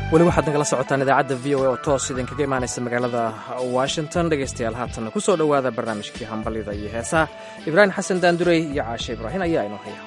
weli waxaad nagala socotaan idaacadda v o a oo toos idinkaga imaanaysa magaalada washington dhegaystayaal haatanna ku soo dhowaada barnaamijkii hambalyada iyo heesaha ibraahim xasan daandurey iyo caashe ibraahin ayaa inoo haya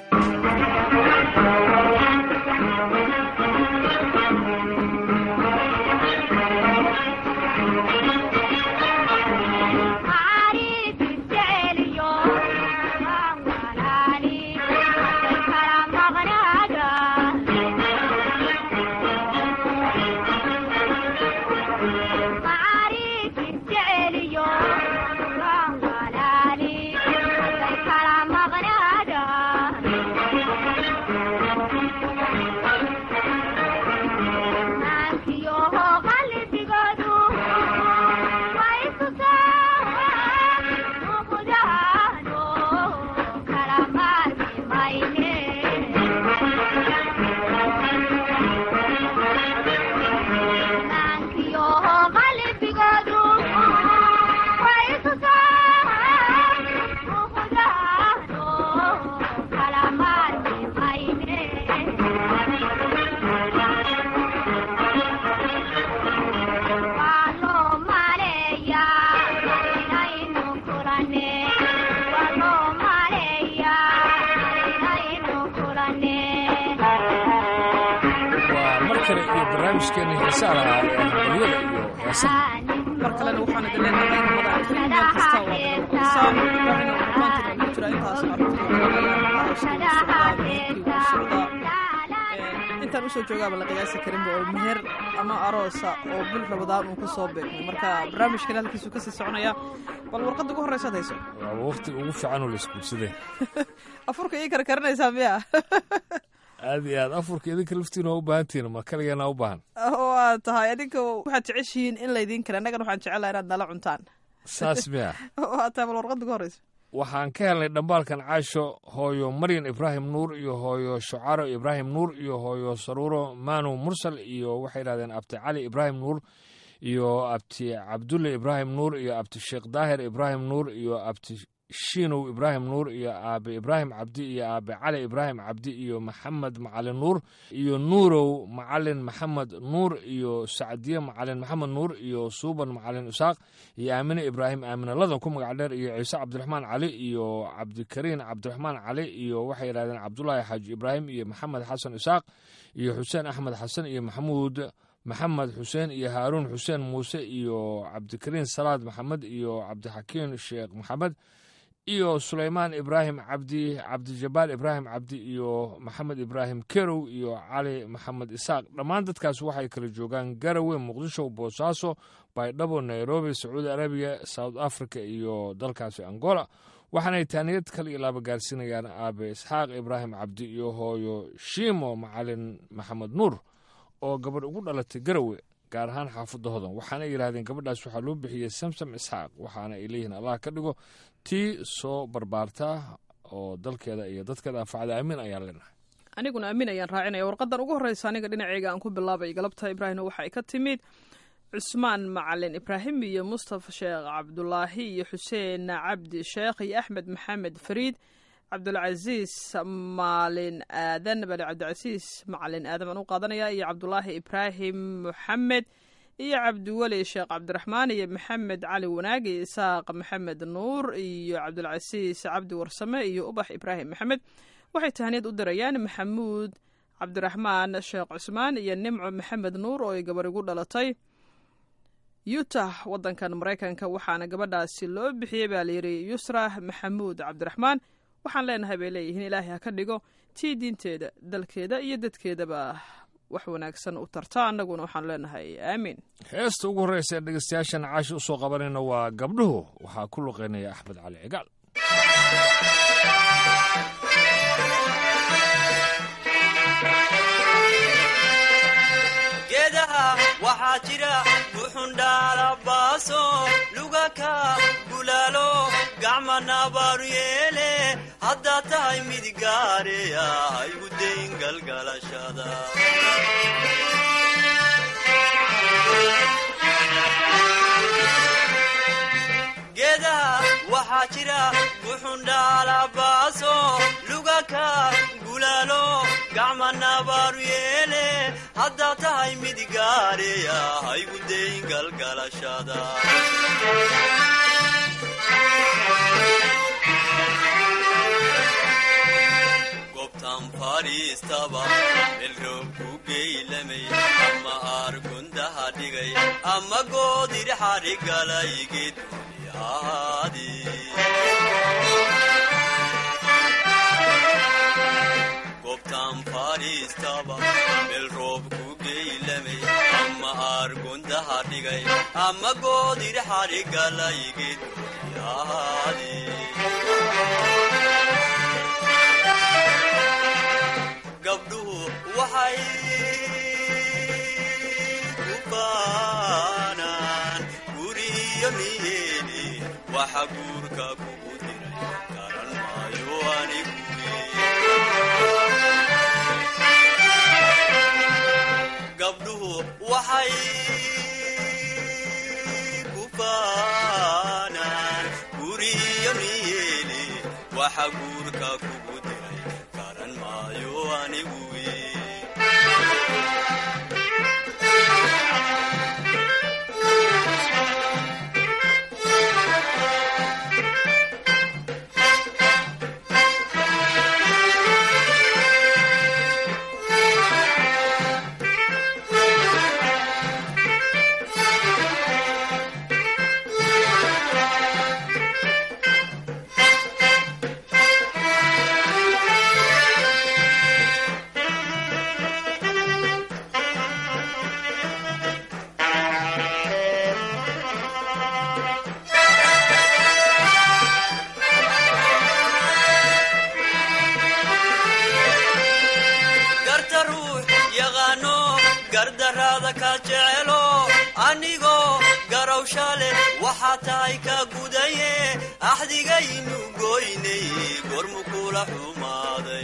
mar kalena waxaan idin leenahay madaxweyne meel kasta oo aad noqoysaan ibraahim maantana ugu jira intaas intaan usoo joogaaba la qiyaasi karinba oo meher ama aroosa oo bil rabadaan uu ku soo beegmay marka barnaamijkan halkiisu kasii soconaya bal warqadda ugu horreysaad hayso waaba waqti ugu fiican oo la isguursaday afurka ii karkarinaysaa miya aad iyo aad afurka idinka laftiina waa u baahan tihiin ma kaligeena u baahan waa tahay adinka waxaad jeceshihiin in laydin kale annagana waxaan jecelaha inaad nala cuntaan saas miya waa tahay bal warqadda ugu horreysa waxaan ka helnay dhambaalkan caasho hooyo maryan ibraahim nuur iyo hooyo shucaro ibraahim nuur iyo hooyo saruuro manu mursal iyo waxay yidhahdeen abti cali ibraahim nuur iyo abti cabdulle ibraahim nuur iyo abti sheekh daahir ibraahim nuur iyo abti shiinow ibraahim nuur iyo aabe ibraahim cabdi iyo aabe cali ibraahim cabdi iyo maxamed macalin nuur iyo nuurow macalin maxamed nuur iyo sacdiye macalin maxamed nuur iyo suuban macalin isaaq iyo aamine ibraahim aamine ladan ku magac dheer iyo ciise cabdiraxmaan cali iyo cabdikariin cabdiraxmaan cali iyo waxay yidhahdeen cabdulaahi xaaji ibraahim iyo maxamed xasan isaaq iyo xuseen axmed xasan iyo maxamuud maxamed xuseen iyo haaruun xuseen muuse iyo cabdikariin salaad maxamed iyo cabdixakiin sheekh maxamed iyo sulaymaan ibraahim cabdi cabdijabaal ibraahim cabdi iyo maxamed ibraahim kerow iyo cali maxamed isaaq dhammaan dadkaas waxay kala joogaan garawe muqdisho boosaaso baydhabo nairobi sacuudi arabiya south africa iyo dalkaasi angola waxaanay taaniyad kale iyo laaba gaarsiinayaan aabe isxaaq ibraahim cabdi iyo hooyo shiimo macalin maxamed nuur oo gabadh ugu dhalatay garawe gaar ahaan xaafadda hodan waxaana yidhahdeen gabadhaas waxaa loo bixiyey samsam isxaaq waxaana ay leeyihiin allah ka dhigo tii soo barbaarta oo dalkeeda iyo dadkeeda anfacda aamin ayaan leenahay aniguna aamin ayaan raacinaya warqadan ugu horreysa aniga dhinaceyga aan ku bilaabay galabta ibraahimna waxa ay ka timid cusmaan macalin ibraahim iyo mustafa sheekh cabdulaahi iyo xuseen cabdi sheekh iyo axmed maxamed fariid cabdulcasiis maalin aadan bale cabdicasiis macalin aadan baan u qaadanaya iyo cabdulaahi ibraahim moxamed iyo cabdiweli sheekh cabdiraxmaan iyo maxamed cali wanaag iyo isaaq maxamed nuur iyo cabdulcasiis cabdi warsame iyo ubax ibraahim maxamed waxay tahaniyad u dirayaan maxamuud cabdiraxmaan sheekh cusmaan iyo nimco maxamed nuur oo ay gabar igu dhalatay utah wadankan maraykanka waxaana gabadhaasi loo bixiyey baa layidhi yusra maxamuud cabdiraxmaan waxaan leenahay bay leeyihiin ilaahay ha ka dhigo tii diinteeda dalkeeda iyo dadkeedaba wax wanaagsan u tarta annaguna waxaanu leenahay aamiin heesta ugu horreysa ee dhegeystayaashan caashi u soo qabanayna waa gabdhuhu waxaa ku luqeynaya axmed cali cigaal geedaha waxaa jira buxundhaalabaaso lugaka gulaalo gacma nabaaru yeele haddaad tahay mid gaareya haygu dayn galgalashada geedaha waxaa jira buxundhaalabaaso lugaka gulaalo gacmanabaaru yeele haddaa tahay mid gaareya haygu dayn galgalashada gobtan fadhiistaba melroob ku geylamay ama aargundaha dhigay ama goodir xadhigalay geeduniyaadi gobtan fadhiistaba melroob ku geylamay ama aargundaha dhigay ama goodir xadhigalay geeduniyaadi gabdhuhu waxay ku baanaan guriyo niyeeni waxa guurka kugu diray garan maayo anigu gabdhuhu waxay ku baanaan guriyo niyeeni waxa guurka kugu diray garan maayo anigu garta ruux yaqaano gardaraada ka jecelo anigoo garowsha leh waxaa tahay ka gudaye axdigaynu goynay gormu kula xumaaday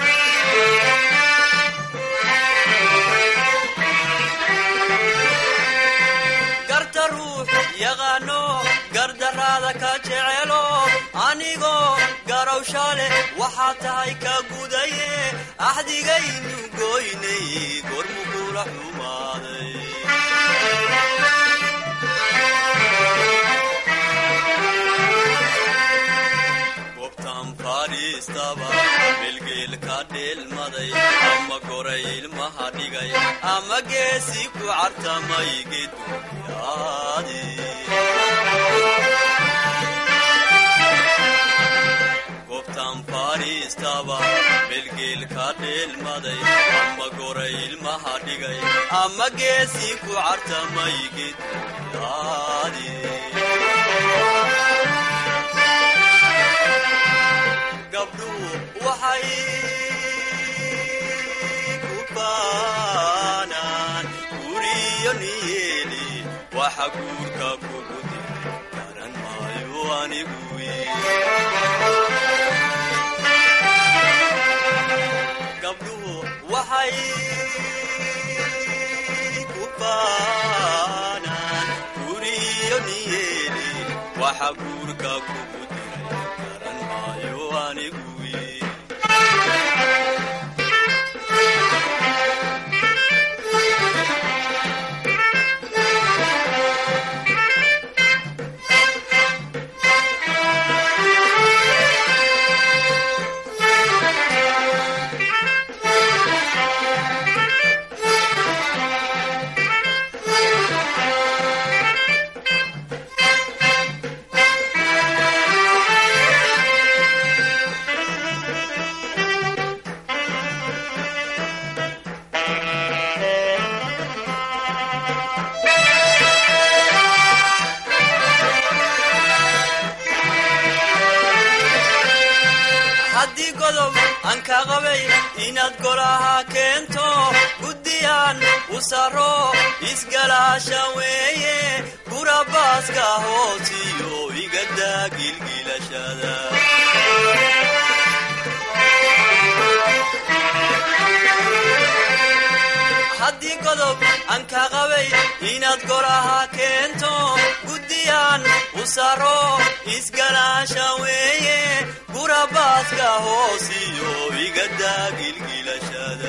garta ruux yaqaano gardaraada ka jecelo anigoo garowsha leh waxaa tahay ka gudaye axdigaynu goynay gormu kula xumaaday gobtan fadhiistaba bilgeel ka dheelmaday ama goray ilmaha dhigay ama geesi ku cartamay geeduniyaadi gobtan fadhiistaba bilgeel ka dheelmaday ama goray ilmaha dhigay ama geesi ku cartamay geeduniyaadi gabdhuhu waxay ku baanaan guriyo niyeeli waxa guurka kugu diray garan maayo anigu gabdhuhu waxay ku baanaan guriyo niyeeli waxa guurka kugu diray garan maayo anigu haddii godob aan ka qabay inaad golaha keento guddiyaan u saro isgalaasha weeye gurabaaska hoosiyo igadaa gilgilashada haddii godob aan ka qabay inaad golaha keento guddiyaan u saro isgalaasha weeye gurabaaska hoosiyo igadaa gilgilashada adduunyada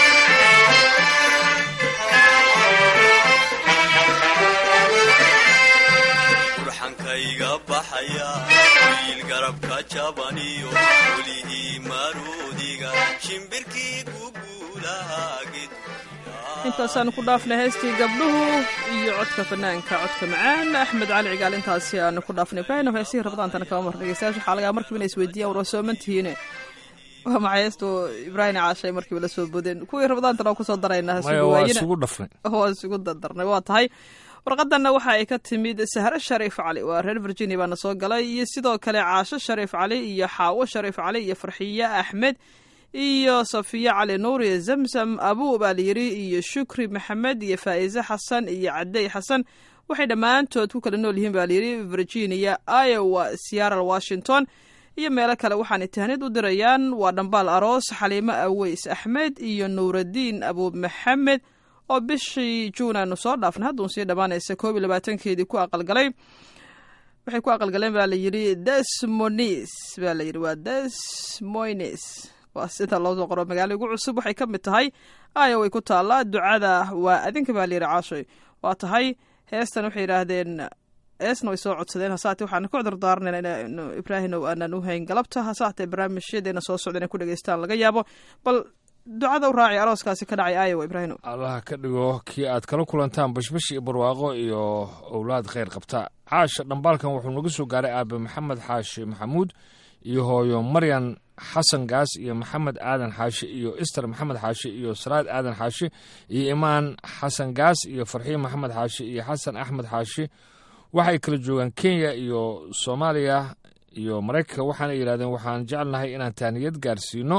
burxankayga baxaya wiil garabka jabaniyo welihii maruudiga shimbirkii guguulahaa intaasaan ku dhaafnay heystii gabdhuhu iyo codka fanaanka codka macaan axmed cali cigaal intaasi aanu ku dhaafnay ibraahim heesihii rabadaantana kama mar dhegeystayaasha waxaa lagaa markiiba inay isweydiiyaan war waa soomantihiine waa maxay heestu ibraahim caashay markiiba la soo bodeen kuwii rabadaantana waa kusoo daraynaa maya waa isugu dhafnay waa isugu dardarnay waa tahay warqadanna waxa ay ka timid sahre shariif cali waa reer virginia baana soo galay iyo sidoo kale caasho shariif cali iyo xaawo shariif cali iyo farxiye axmed iyo safiya cali nuur iyo zamzam abu baa layidhi iyo shukri maxamed iyo faa'iise xasan iyo cadey xasan waxay dhammaantood ku kala nool yihiin baa layidhi virginia iowa seattle washington iyo meelo kale waxaanay tahnid u dirayaan waa dhambaal aroos xaliimo aweys axmed iyo nuuradiin abu maxamed oo bishii juun aanu soo dhaafnay hadduun sii dhammaanaysa koob iyo labaatankeedii ku aqalgalay waxay ku aqalgaleen baa layidhi desmonis baa layidhi waa desmoines waa sida loo soo qoro magaalo ugu cusub waxay ka mid tahay aya way ku taallaa ducada waa adinka baa layidhi caashoy waa tahay heestan waxay yidhaahdeen heesna way soo codsadeen hasaate waxaan ku cudurdaaranayna in ibraahimow aanan u hayn galabta hasaatee barnaamijyadeena soo socda inay ku dhegeystaan laga yaabo bal ducada u raaci arooskaasi ka dhacay aayowa ibraahimow allaha ka dhigo kii aad kala kulantaan bashbash iyo barwaaqo iyo owlaad khayr qabta caasha dhambaalkan wuxuu naga soo gaaray aabe maxamed xaashi maxamuud iyo hooyo maryan xasan gaas iyo maxamed aadan xaashi iyo ister maxamed xaashi iyo salaad aadan xaashi iyo imaan xasan gaas iyo farxiin maxamed xaashi iyo xasan axmed xaashi waxay kala joogaan kenya iyo soomaaliya iyo maraykanka waxaana yidhahdeen waxaan jecelnahay inaan taaniyad gaarsiino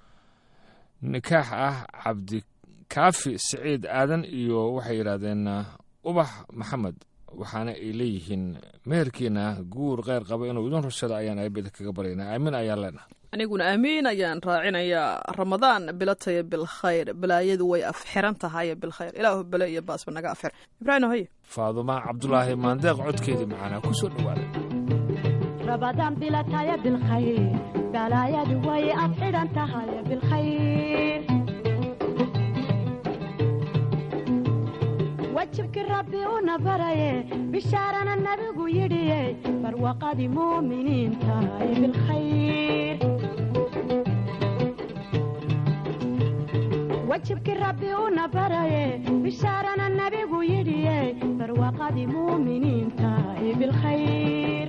nikaax ah cabdikaafi siciid aadan iyo waxay yidhaahdeen ubax maxamed waxaana ay leeyihiin meherkiina guur kheyr qaba inuu idin rushada ayaan aabida kaga baryaynaa aamin ayaan leenahay aniguna aamiin ayaan raacinayaa ramadaan bilataya bilkhayr balaayadu way afxiran tahay bilkhayr ilaahu belo iyo baasba naga afxir ibraahim haye faaduma cabdulaahi maandeeq codkeedii macaanaa ku soo dhowaaday rabadaan bilataya bilkhayr balaayadu way afxidhan tahay bilkhayr wajibkii rabbi una baraye bishaarana nabigu yidhiye barwaqadii muuminiin tahay bilkhayr wajibkii rabbi una baraye bishaarana nabigu yidhiye barwaqadii muuminiin tahay bilkhayr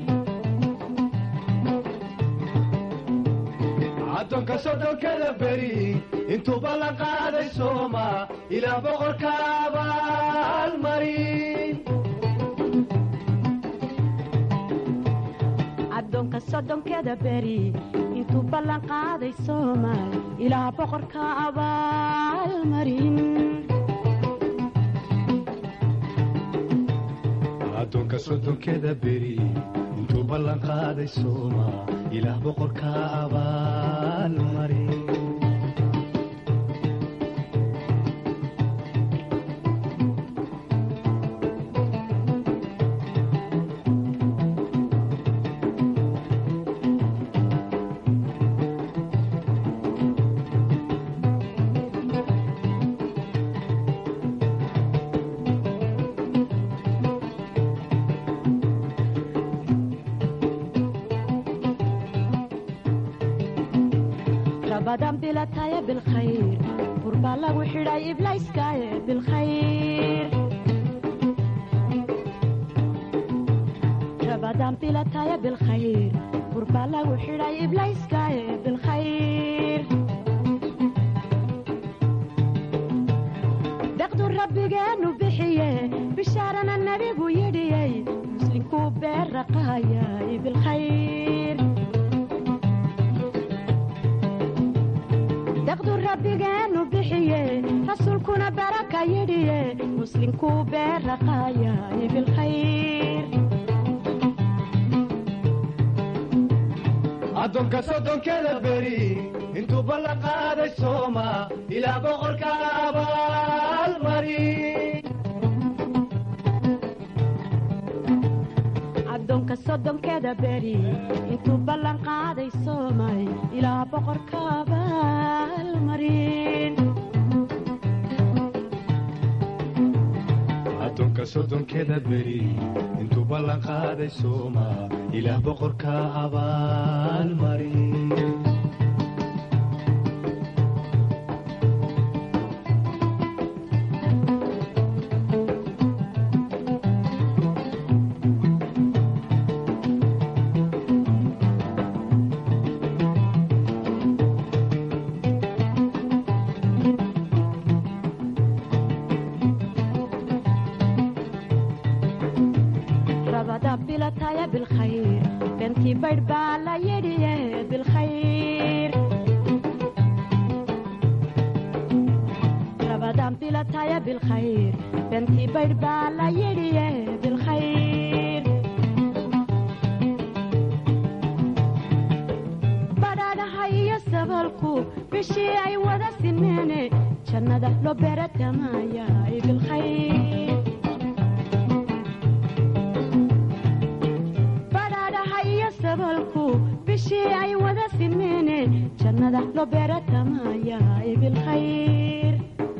addoonka soddonkada beri intuu ballan qaaday sooma ilaa boqorka abaalmarin addoonka soddonkeda beri intuu ballan qaaday soomaal ilaa boqorka abaalmarin addoonka soddonkeda beri intuu ballan qaaday sooma ilaah boqorka abaalmarin rabadan bilataya bilkhayr burbaa lagu xidhay iblayskaaye bilkhayr rabadan bilataya bilkhayr burbaa lagu xidhay iblayskaaye bilkhayr deqdu rabbigeenu bixiye bishaarana nabigu yidhiyey muslinkuu beerraqaayay bilkhayr daqdu rabbigeenu bixiye rasuulkuna baraka yidhiye muslinkuu beerraqaayay bilkhayr addoonka soddonkeda beri intuu ballan qaaday sooma ilaa boqorka abaalmarin addoonka soddonkeda beri intuu ballan qaaday soomay ilaa boqorka abaalmarin addoonka soddonkeeda beri intuu ballan qaaday sooma ilaah boqorka abaalmari rabada bilataya bilkhayr bentii baydh baa la yidhiye bilkhayr rabadan bilataya bilkhayr bentii baydh baa la yidhiye bilkhayr badhaadhaha iyo sabalku bishii ay wada simeene jannada loo beeratamaayaay bilkhayr badhaadhaha iyo sabalku bishii ay wada simeene jannada loo beeratamaayaay bilkhayr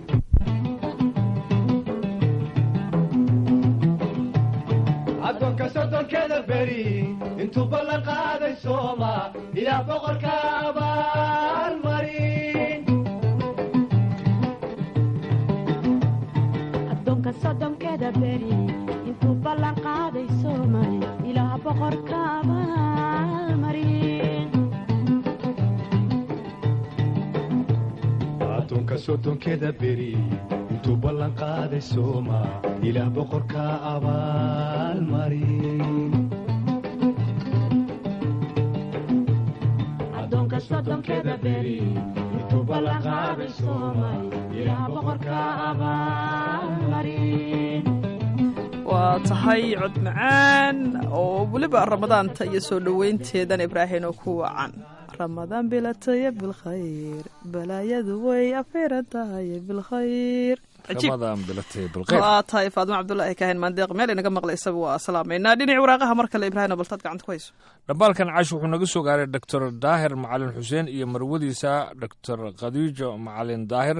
addoonka soddonkeeda beri intuu ballan qaaday sooma ilaah boqorka abaalmarin addoonka soddonkeeda beri intuu ballan qaaday soomay ilaah boqorka abaalmarin addoonka soddonkeeda beri intuu ballan qaaday sooma ilaah boqorka abaalmarin addoonka soddonkeeda beri intuu ballan qaaday soomay ilaah boqorka abaalmarin waa tahay cod macaan oo weliba ramadaanta iyo soo dhoweynteedan ibraahim oo ku wacan ramadaan bilataya bilkhayr balaayadu way afiran tahay bilkhayr cajiib ramadan bilatay bilqeyr waa tahay faadimo cabdulaahi kaahin maandeeq meel inaga maqlaysaba waa salaamaynaa dhinaci waraaqaha mar kale ibraahim baltaad gacanta ku hayso dhambaalkan cash wuxuu naga soo gaaray doctor daahir macalin xuseen iyo marwadiisa doctor khadiijo macalin daahir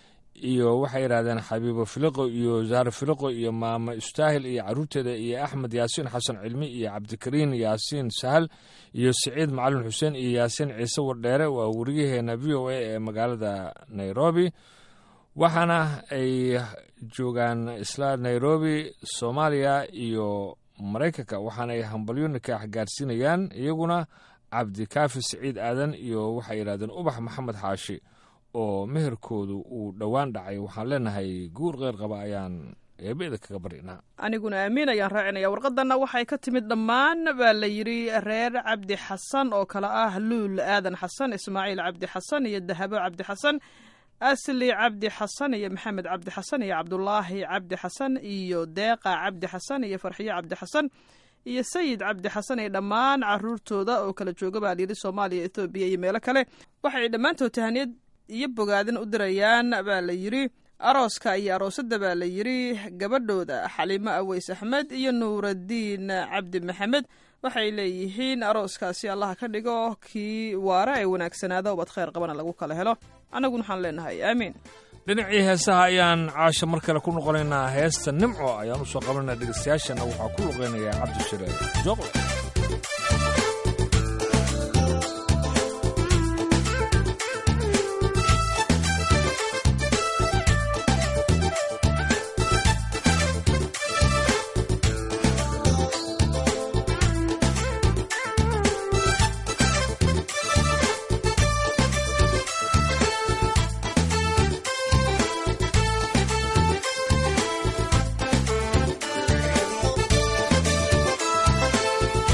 iyo waxay yidhahdeen xabiibo filiqo iyo zahar filiqo iyo maama istaahil iyo caruurteeda iyo axmed yaasiin xasan cilmi iyo cabdikariin yaasiin sahal iyo siciid macalin xuseen iyo yaasiin ciise wardheere waa weriyaheena v o a ee magaalada nairobi waxaana ay joogaan isla nairobi soomaaliya iyo maraykanka waxaana ay hambalyo nikaax gaarsiinayaan iyaguna cabdikaafi siciid aadan iyo waxay yidhahdeen ubax maxamed xaashi oo meherkoodu uu dhowaan dhacay waxaan leenahay guur qeyr qaba ayaan eebeeda kaga barinaa aniguna aamiin ayaan raacinaya warqadanna waxay ka timid dhammaan baa la yidhi reer cabdi xasan oo kale ah luul aadan xasan ismaaciil cabdi xasan iyo dahabo cabdi xasan asli cabdi xasan iyo maxamed cabdi xasan iyo cabdulaahi cabdi xasan iyo deeqa cabdi xasan iyo farxiyo cabdi xasan iyo sayid cabdi xasan iyo dhammaan caruurtooda oo kala jooga baa layidhi soomaaliya ethoobiya iyo meelo kale waxay dhammaantood tahaniyad iyo bogaadin u dirayaan baa la yidhi arooska iyo aroosadda baa la yidhi gabadhooda xaliimo aweys axmed iyo nuuradiin cabdi maxamed waxay leeyihiin arooskaasi allaha ka dhigo kii waara ee wanaagsanaada ubad khayr qabana lagu kala helo annaguna waxaan leenahay aamiin dhinacii heesaha ayaan caasha mar kale ku noqonaynaa heesta nimco ayaan u soo qabananaa dhegeystayaashana waxaa ku luqeynayaa cabdishire jooqle Thank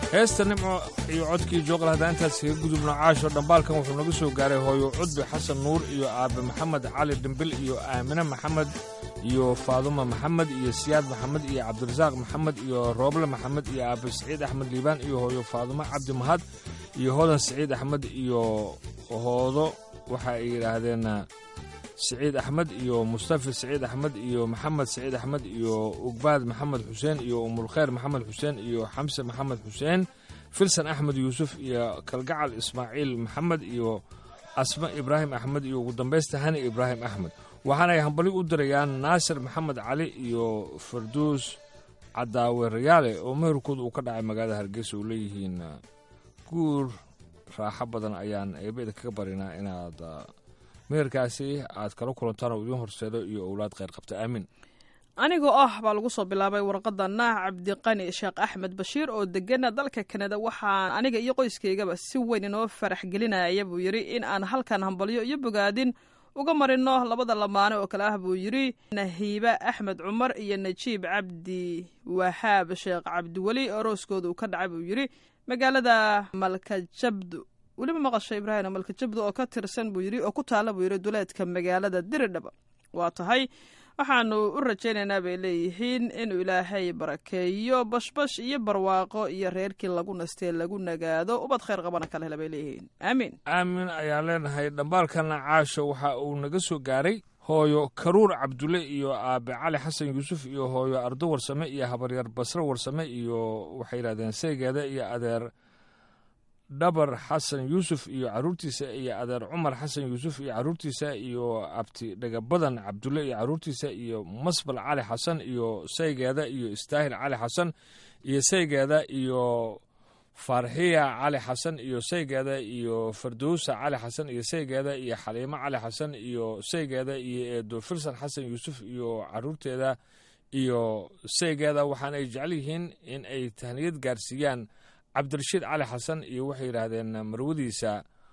heesta nimco iyo codkii jooqal haddaan intaas kaga gudubno caasho dhambaalkan wuxuu naga soo gaaray hooyo cudbi xasan nuur iyo aabe maxamed cali dhimbil iyo aamine maxamed iyo faaduma maxamed iyo siyaad maxamed iyo cabdirasaaq maxamed iyo rooble maxamed iyo aabe saciid axmed liibaan iyo hooyo faadumo cabdi mahad iyo hodan saciid axmed iyo hoodo waxa ay yidhaahdeen saciid axmed iyo mustafi saciid axmed iyo maxamed saciid axmed iyo ugbaad maxamed xuseen iyo umulkhayr maxamed xuseen iyo xamse maxamed xuseen filsan axmed yuusuf iyo kalgacal ismaaciil maxamed iyo asma ibraahim axmed iyo ugu dambaysta hani ibraahim axmed waxaanay hambali u dirayaan naasir maxamed cali iyo farduus cadaawe rayaale oo meherkooda uu ka dhacay magaalada hargeysa oo leeyihiin guur raaxo badan ayaan eebeda kaga barinaa inaad meherkaasi aad kala kulantaan oo idiin horseedo iyo owlaad kheyr qabta aamin anigoo ah baa lagu soo bilaabay warqadana cabdiqani sheekh axmed bashiir oo degana dalka kanada waxaan aniga iyo qoyskeygaba si weyn inoo farax gelinaya buu yidhi in aan halkan hambalyo iyo bogaadin uga marino labada lamaane oo kale ah buu yidhi nahiibe axmed cumar iyo najiib cabdi wahaab sheekh cabdiweli orooskooda uu ka dhacay buu yidhi magaalada malkajabdu weliba maqasha ibraahim malkajabdu oo ka tirsan buu yidhi oo ku taalla buu yidhi duleedka magaalada diridhaba waa tahay waxaanu u rajaynaynaa bay leeyihiin inuu ilaahay barakeeyo bashbash iyo barwaaqo iyo reerkii lagu nastee lagu nagaado ubad khayr qabana kala hela bay leeyihiin aamiin aamin ayaan leenahay dhambaalkana caasho waxa uu naga soo gaaray hooyo karuur cabdulle iyo aabe cali xasan yuusuf iyo hooyo ardo warsame iyo habaryar basre warsame iyo waxay yidhahdeen seegeeda iyo adeer dhabar xasan yuusuf iyo caruurtiisa iyo adeer cumar xasan yuusuf iyo caruurtiisa iyo abti dhagabadan cabdulle iyo caruurtiisa iyo masbal cali xasan iyo saygeeda iyo istaahil cali xasan iyo saygeeda iyo farxiya cali xasan iyo saygeeda iyo fardowsa cali xasan iyo saygeeda iyo xaliimo cali xasan iyo saygeeda iyo eedo firsan xasan yuusuf iyo caruurteeda iyo saygeeda waxaana ay jecel yihiin in ay tahniyad gaarsiiyaan cabdirashiid cali xasan iyo waxay yidhaahdeen marwadiisa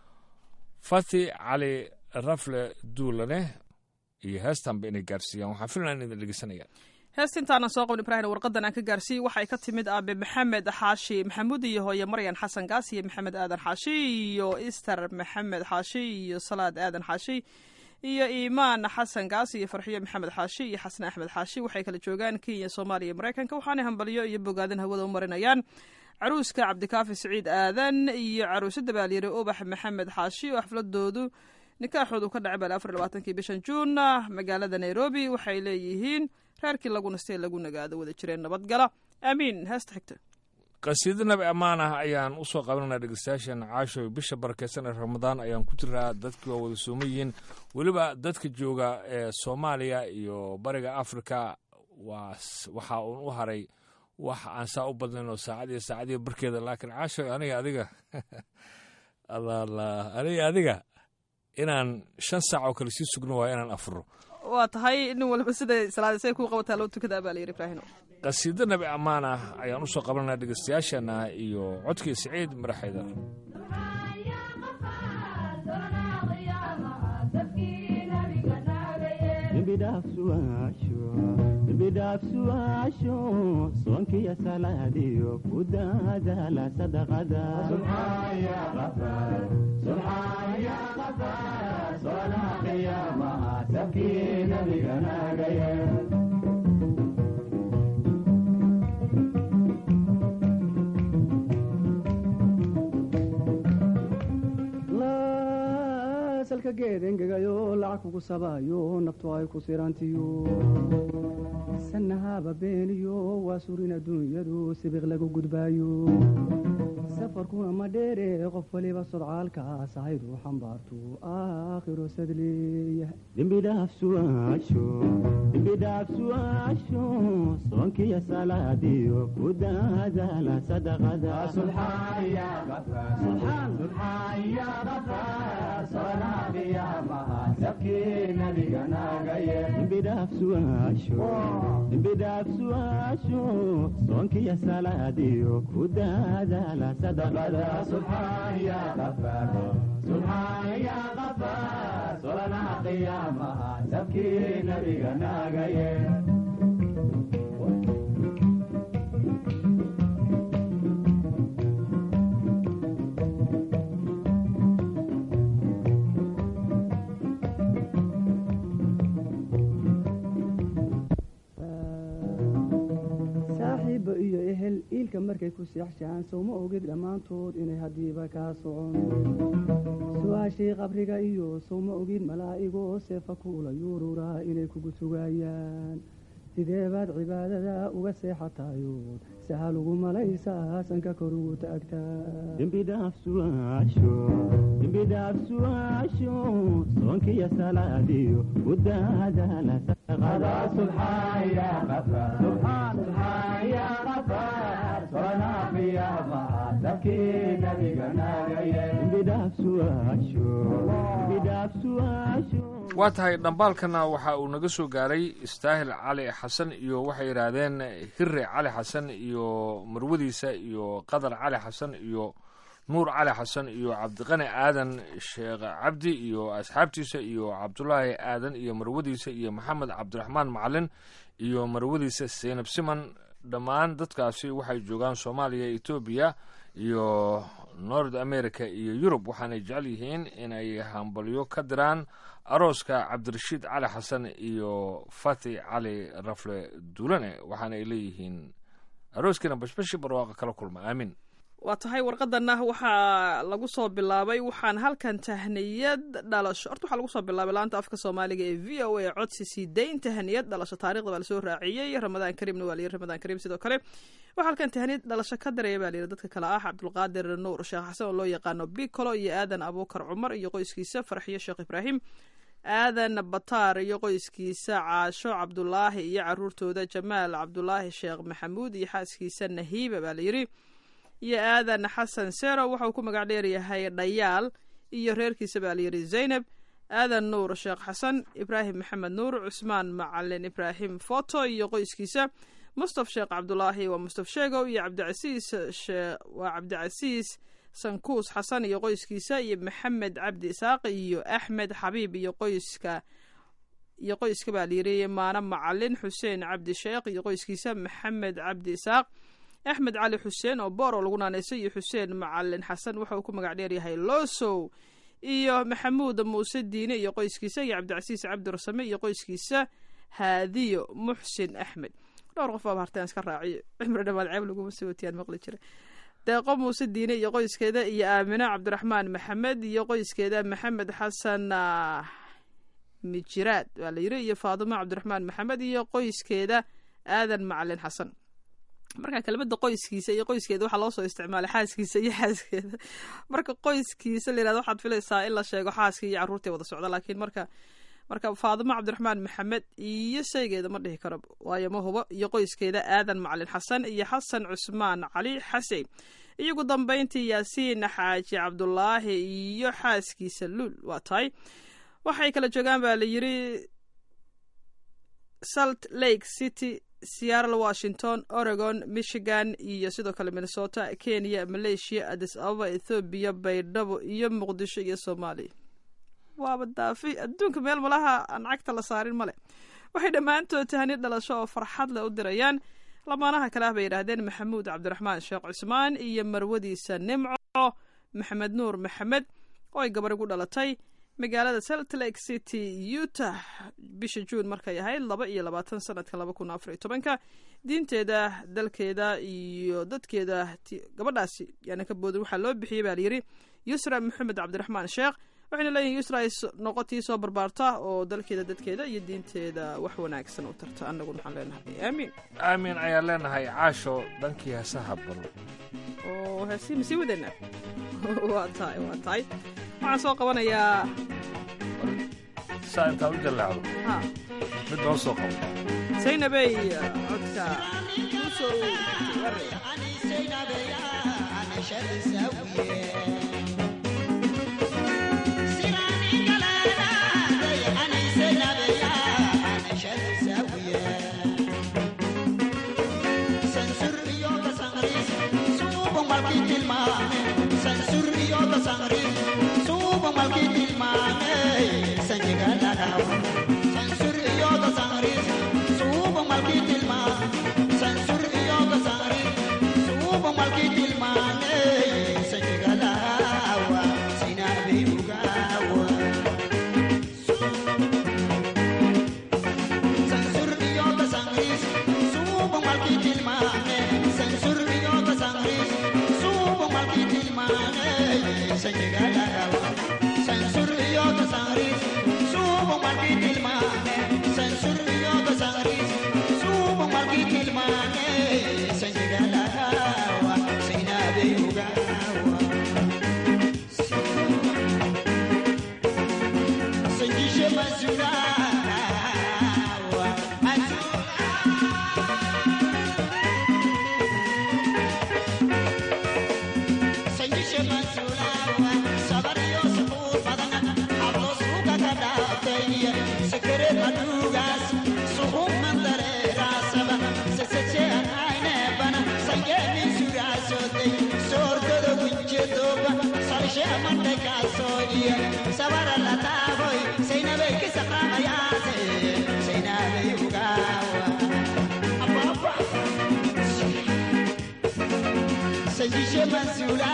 fati cali rafle duulane iyo heestanba inay gaarsiiyaan waxaan filan idin dhegeysanaya heesta intaanan soo qabin ibraahim warqadan aan ka gaarsiiyey waxay ka timid aabe maxamed xaashi maxamuud iyo hooye maryan xasan gaas iyo maxamed aadan xaashi iyo ister maxamed xaashi iyo salaad aadan xaashi iyo iimaan xasan gaas iyo farxiyo maxamed xaashi iyo xasan axmed xaashi waxay kala joogaan kenya soomaaliya iyo maraykanka waxaanay hambalyo iyo bogaadin hawada u marinayaan caruuska cabdikaafi siciid aadan iyo caruusada baalyare ubax maxamed xaashi oo xafladoodu nikaaxoodu ka dhacay bal afar labaatankii bishan juun magaalada nairobi waxay leeyihiin reerkii lagu nastee lagu nagaado wada jireen nabadgala aamiin heesta xigta qasiido nabi ammaan ah ayaan u soo qabananaa dhegeystayaashan caasho bisha barakeysan ee ramadaan ayaan ku jiraa dadkii waa wada sooman yihiin weliba dadka jooga ee soomaaliya iyo bariga afrika waa waxaa uun u haray wax aan saa u badnayn oo saacad iyo saacadiyo barkeeda laakiin caasho aniga adiga alla aniga adiga inaan shan saac oo kale sii sugno waayo inaan afuro waa tahay nin walba siday salaadisay ku qabataa loo tukadaa baa layidhi ibraahim qasiido nabi ammaan ah ayaan u soo qabananaa dhegeystayaashana iyo codkii siciid maraxaydar bidhaafsuaasho soonkiyo salaadiyo ku daadaala sadaqada salka geed engegayo lacag kugu sabaayo naftu ay ku sirantiyo sanahaba beeniyo waa surin adduunyadu sibiq lagu gudbaayo safarkuna ma dheere qof waliba sodcaalkaas ahaydu xambaartu aakhiro sadleeya dembidhaafsuaasho soonkiyo salaadiyo ku daadaala sadaqada dembidhaafsuaasho soonkiyo salaadiyo ku daadaala sadaqada solanaha qiyaamaha sabkii nabiga naagaye sheexshaan sowma ogid dhammaantood inay haddiiba kaa socon su-aashii qabriga iyo sowma ogid malaa'igoo seefa kuula yuururaa inay kugu sugaayaan sidee baad cibaadada uga seexatayood sahal ugu malaysaa sanka kor ugu taagtaa soonkiyo salaadiyo waa tahay dhambaalkana waxa uu naga soo gaaray istaahil cali xasan iyo waxay yidhaahdeen hire cali xasan iyo marwadiisa iyo qadar cali xasan iyo nuur cali xasan iyo cabdiqani aadan sheekh cabdi iyo asxaabtiisa iyo cabdulaahi aadan iyo marwadiisa iyo maxamed cabdiraxmaan macalin iyo marwadiisa seynab siman dhammaan dadkaasi waxay joogaan soomaaliya etoobiya iyo nord america iyo yurub waxaanay jecel yihiin inay hambalyo ka diraan arooska cabdirashiid cali xasan iyo fati cali rafle duulane waxaana ay leeyihiin arooskiina bashbashi barwaaqa kala kulma aamin waa tahay warqadana waxaa lagu soo bilaabay waxaan halkan tahniyad dhalasho horta waxaa lagu soo bilaabay laanta afka soomaaliga ee v o a codsi sii dayn tahniyad dhalasho taarikhda baa lasoo raaciyey ramadaan kariimna waa layiri ramadaan kariim sidoo kale waxaa halkan tahniyad dhalasho ka daraya baa layiri dadka kale ah cabdulqaadir nuur sheekh xasan oo loo yaqaano bicolo iyo aadan abuukar cumar iyo qoyskiisa farxiyo sheekh ibraahim aadan bataar iyo qoyskiisa caasho cabdulaahi iyo caruurtooda jamaal cabdulaahi sheekh maxamuud iyo xaaskiisa nahiiba baa layiri iyo aadan xasan sero waxauu ku magac dheeryahay dhayaal iyo reerkiisa baa layidhi zaynab aadan nuur sheekh xasan ibraahim maxamed nuur cusmaan macalin ibraahim foto iyo qoyskiisa mustaf sheekh cabdulaahi waa mustaf sheegow iyo cabdicasiis waa cabdicasiis sankuus xasan iyo qoyskiisa iyo maxamed cabdi isaaq iyo axmed xabiib iyo qoyska iyo qoyska baa layidhi maano macalin xuseen cabdi sheekh iyo qoyskiisa maxamed cabdi isaaq axmed cali xuseen oo boor oo lagu naanaysay iyo xuseen macalin xasan waxa uu ku magac dheeryahay losow iyo maxamuud muuse diine iyo qoyskiisa iyo cabdicasiis cabdirasame iyo qoyskiisa haadiyo muxsin axmed dhowr qof baaba hartaan iska raaciyo cimri dhamaad ceeb laguma sii watiyaan maqli jira deeqo muuse diine iyo qoyskeeda iyo aamino cabdiraxmaan maxamed iyo qoyskeeda maxamed xasan mijiraad waa la yiri iyo faadimo cabdiraxmaan maxamed iyo qoyskeeda aadan macalin xasan marka kelmada qoyskiisa iyo qoyskeeda waxaa loo soo isticmaalay xaaskiisa iyo xaaskeeda marka qoyskiisa la yirahdo waxaad filaysaa in la sheego xaaskii iyo carruurtii wada socda laakiin marka marka faadimo cabdiraxmaan maxamed iyo shaygeeda ma dhihi karo waayo ma hubo iyo qoyskeeda aadan macalin xasan iyo xasan cusmaan cali xasein iyo ugu dambeyntii yaasiin xaaji cabdulaahi iyo xaaskiisa luul waa tahay waxay kala joogaan baa la yiri salt lake city seattle washington oregon michigan iyo sidoo kale minnesota kenya malaysia adis ababa ethoobiya baydhabo iyo muqdisho iyo soomaaliya waaba daafi adduunka meel malaha aan cagta la saarin male waxay dhammaantood tahani dhalasho oo farxad leh u dirayaan lamaanaha kale ah bay yidhaahdeen maxamuud cabdiraxmaan sheekh cusmaan iyo marwadiisa nimco maxamed nuur maxamed oo ay gabar igu dhalatay magaalada salt lake city utah bisha juun markay ahayd laba iyo labaatan sanadka laba kun afar iyo tobanka diinteeda dalkeeda iyo dadkeeda gabadhaasi yaana ka boodin waxaa loo bixiyey baa layidhi yusra maxamed cabdiraxmaan sheekh waxayna leeyihin yusra ay noqotii soo barbaarta oo dalkeeda dadkeeda iyo diinteeda wax wanaagsan u tarta annaguna waxaan leenahay aamiin aamin ayaan leenahay caasho dhankii heesaha bal oo heesii masii wadeenaa waa tahay waa tahay waxaan soo qabanayaa saa intaad u jallacdo ha mid noo soo qabo zaynabey codka usoo warre Censur Sajishe Mansura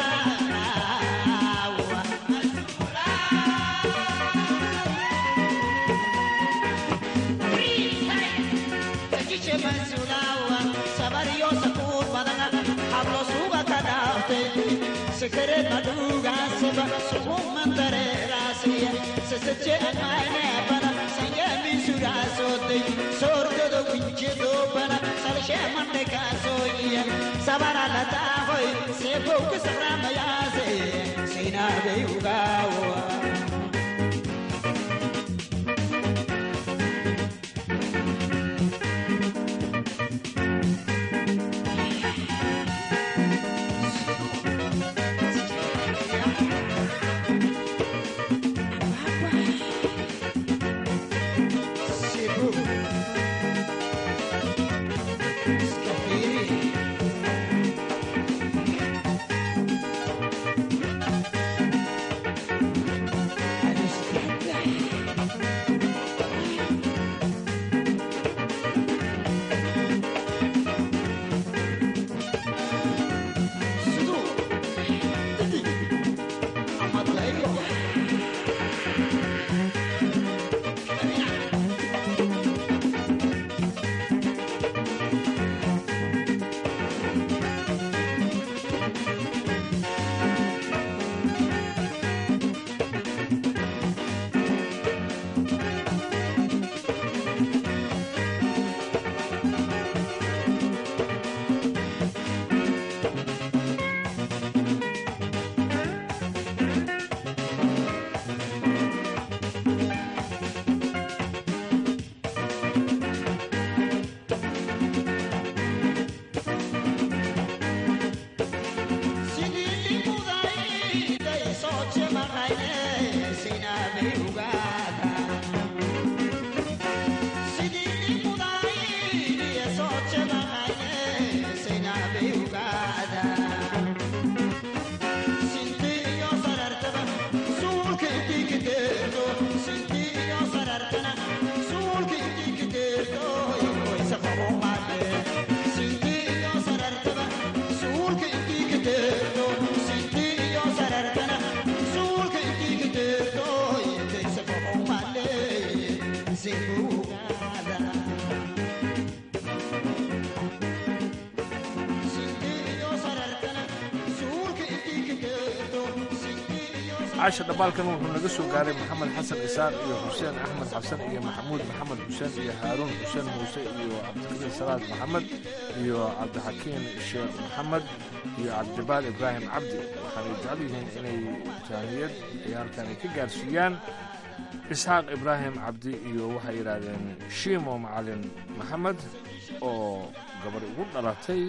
Sajishe Mansura Sabari yo sakur badana Hablo suga kadafte Sekere maduga seba Sugu mandare rasiya Seseche anayne bana Sanya misura sote Sordo do winche do bana Salshe mande kasoya Sabara lata hoy Sebo kusara mayase Sina be ugawa caasha dhabaalkan wuxuu naga soo gaaray maxamed xasan isaaq iyo xuseen axmed xabsan iyo maxamuud maxamed xuseen iyo haaruun xuseen muuse iyo cabdikariin salaad maxamed iyo cabdixakiin sheekh maxamed iyo cabdibaal ibraahim cabdi waxaanay jecel yihiin inay jaaniyad ay halkan ay ka gaarsiiyaan isxaaq ibraahim cabdi iyo waxay yidhaahdeen shiimo macalin maxamed oo gabar ugu dhalatay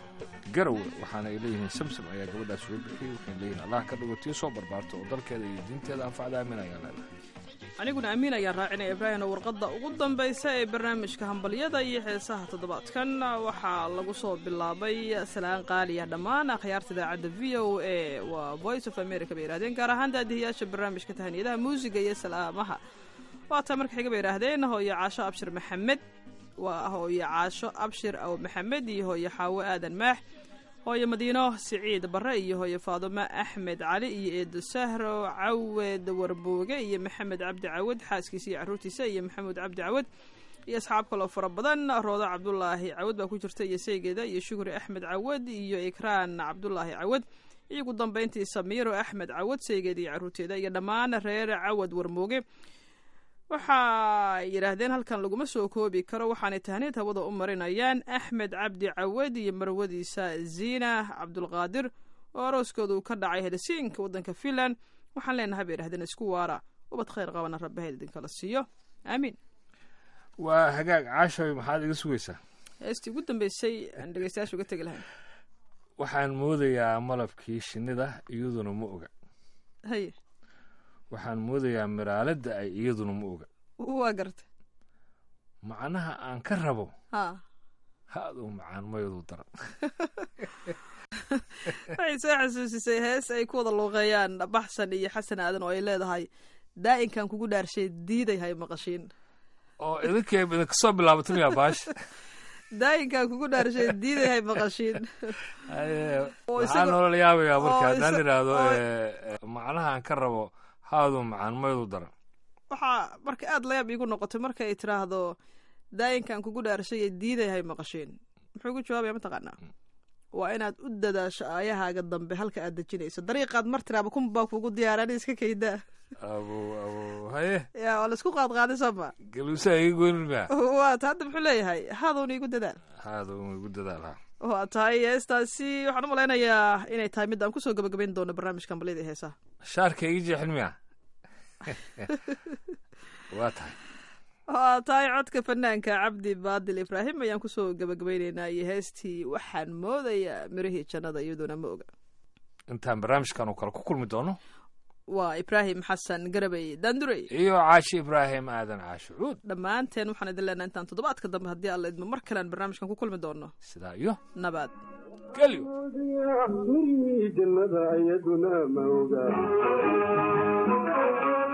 garowe waxaana ay leeyihiin samsam ayaa gabadhaas soo bixiyey waxay leeyihin allah ka dhigo tii soo barbaarto oo dalkeeda iyo diinteeda anfacda aamin ayaan leedahay aniguna amiin ayaan raacinaya ibraahimna warqadda ugu dambaysa ee barnaamijka hambalyada iyo heesaha toddobaadkan waxaa lagu soo bilaabay salaan qaaliya dhammaan akhyaarta idaacadda v o a waa voice of america bay yidhahdeen gaar ahaan daadihiyaasha barnaamijka tahaniyadaha muusiga iyo salaamaha waataa marka xiga bay yidhaahdeen hooyo caasho abshir maxamed waa hooyo caasho abshir aw maxamed iyo hooyo xaawo aadan maax hooyo madiino siciid barre iyo hooyo faadumo axmed cali iyo eedo sahro cawed warbooge iyo maxamed cabdi cawad xaaskiisa iyo caruurtiisa iyo maxamuud cabdi cawad iyo asxaab kaloo fara badan roodo cabdulaahi cawad baa ku jirta iyo saygeeda iyo shukri axmed cawad iyo ikraan cabdulaahi cawad iyo ugu dambayntii samiiro axmed cawad saygeeda iyo caruurteeda iyo dhammaan reer cawad warmooge waxay yidhaahdeen halkan laguma soo koobi karo waxaanay tahniid hawada u marinayaan axmed cabdi cawad iyo marwadiisa ziina cabdulqaadir oo arooskoodu ka dhacay helsinka waddanka finland waxaan leenahay bay yidhahdeen isku waara ubad khayr qabana rabbaha idinkala siiyo aamiin waa hagaag caashoy maxaad iga sugaysaa heestii ugu dambeysay aan dhegeystayaasha uga tegi lahayn waxaan moodayaa malabkii shinnida iyaduna ma oga haye waxaan moodayaa miraaladda ay iyaduna ma oga waa gartay macnaha aan ka rabo ha ha-duu macaan mayadu daran waxay soo xasuusisay hees ay ku wada luuqeeyaan baxsan iyo xasan aadan oo ay leedahay daa'inkan kugu dhaarshay diiday hay maqashiin oo idinkay idinka soo bilaabatay miyaa baash daa'inkan kugu dhaarshay diiday hay maqashiin Haye, Oo waxaa isaga- noola yaabayaa marka oo haddaan isa- idhaahdo oo- eh, eh, macnaha aan ka rabo ha-duu macaan mayadu daran waxaa marka aada layaab iigu noqotay marka ay tiraahdo daa'inkan kugu dhaarshay ee diiday hay maqashiin muxuu ku jawaabaya mataqaanaa waa inaad u dadaasho aayahaaga dambe halka aad dejinayso dariiqaad mar tiraaba kun baa kugu diyaaran iska kaydaa abo abo haye yaa waa laisku qaadqaaday sooma galuusaa iga goynin miya waata hadda muxuu leeyahay haadowna igu dadaal ha-duu igu dadaal waa tahay heestaasi waxaan u malaynayaa inay tahay mid aan kusoo gabagabayn doono barnaamijkan balyada ee heesaha shaarka iga jeexin miya waa tahay waa tahay codka fanaanka cabdi baadil ibraahim ayaan kusoo gabagabayneynaa iyo heestii waxaan moodayaa mirihii jannada iyaduna ma oga intaan barnaamijkan oo kale ku kulmi doono waa ibraahim xasan garabay daandurey iyo caashi ibraahim aadan caashi cuud dhammaanteen waxaan idin leenahay intaan toddobaadka dambe haddii alla idmo mar kalean barnaamijkan ku kulmi doono sidaa iyo nabad gelyo jannada ayaduna ma oga